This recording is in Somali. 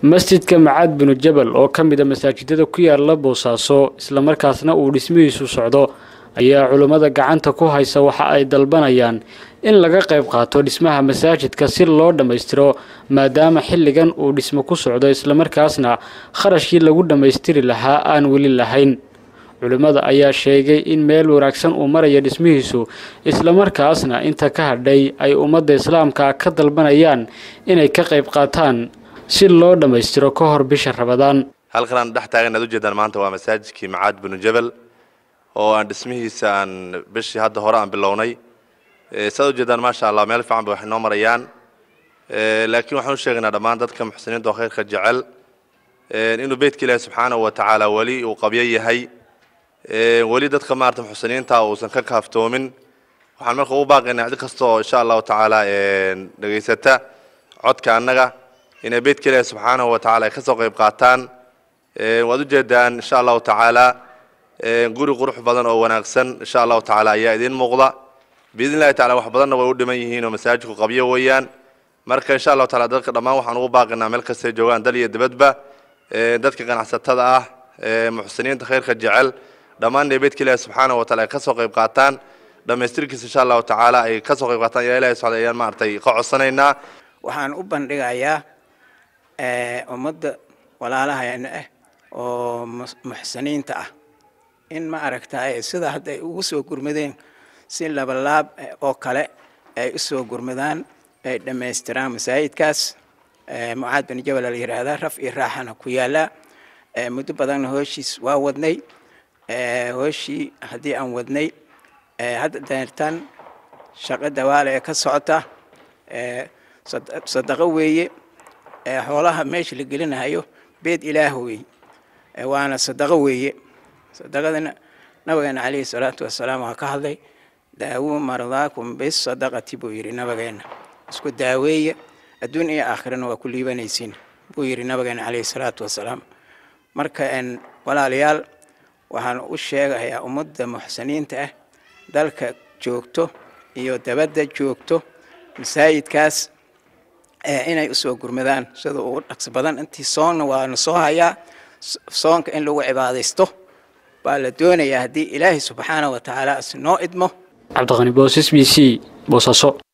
masjidka macaad binu jabal oo ka mid a masaajidada ku yaala boosaaso islamarkaasna uu dhismihiisu socdo ayaa culummada gacanta ku haysa waxa ay dalbanayaan in laga qayb qaato dhismaha masaajidka si loo dhammaystiro maadaama xilligan uu dhismo ku socdo islamarkaasna kharashkii lagu dhammaystiri lahaa aan weli lahayn culimmada ayaa sheegay in meel wanaagsan uu maraya dhismihiisu islamarkaasna inta ka hadhay ay ummadda islaamka ka dalbanayaan inay ka qayb qaataan si loo dhammaystiro ka hor bisha rabadaan halkan aan dhex taagan aad ujeedaan maanta waa masaajidkii macaad binu jabal oo aan dhismihiisa aan bishii hadda hore aan bilownay saad ujeedaan maasha allah meel fiican ba waxay noo marayaan laakiin waxaan u sheegaynaa dhammaan dadka muxsiniinta oo khayrka jecel inuu beytka ilaahi subxaanahu wa tacaala weli uu qabyo yahay weli dadka maarata muxsiniinta uusan ka kaaftoomin waxaan marka ugu baaqaynaa cid kasta oo insha allahu tacaala dhegaysata codka annaga inay beytka ilaahi subxaanahu wa tacala ay ka soo qayb qaataan waad ujeedaan insha allahu tacaala guri qurux badan oo wanaagsan insha allahu tacaala ayaa idiin muuqda biidn illahi tacala wax badanna way u dhiman yihiin oo masaajidku qabyo weeyaan marka insha allahu taala dadka dhammaan waxaan ugu baaqaynaa meel kastay joogaan dal iyo dibadba dadka ganacsatada ah muxsiniinta khayrka jecel dhammaan inay beydka ilaahi subxaanahu wa taala ay ka soo qayb qaataan dhammaystirkiisa insha allahu tacaala ay ka soo qayb qaataan yaa ilahi subxaana ayaan maaragtay ka codsanaynaa waxaan u bandhigayaa ummadda walaalahayna ah oo muxsiniinta ah in ma aragtay sida hadda ay ugu soo gurmadeen si labalaab oo kale ay u soo gurmadaan ay dhammaystiraan masaajidkaas mucaad bin jabal la yidhaahdaa raf iyo raaxana ku yaallaa muddo badanna hooshiis waa wadnay hooshii haddii aan wadnay hadda deertan shaqo dawaale ee ka socota sadaqo weeye xoolaha meesha la gelinayo beed ilaah weeye waana sadaqo weeye sadaqadana nabigeena calayhi salaatu wasalaam waa ka hadlay daawuu mardaakum bisadaqati buu yidhi nabigeena isku daaweeye adduun iyo aakhirana waa ku liibanaysiin buu yidhi nabigeena calayhi salaatu wasalaam marka walaalayaal waxaan u sheegayaa ummadda muxsiniinta ah dalka joogto iyo dabadda joogto masaajidkaas inay usoo gurmadaan sida ugu dhaqso badan intii soonna waana soo hayaa soonka in lagu cibaadaysto baa la doonayaa haddii ilaahay subxaana wa tacaala is noo idmo cabdiqani boos s b c boosaaso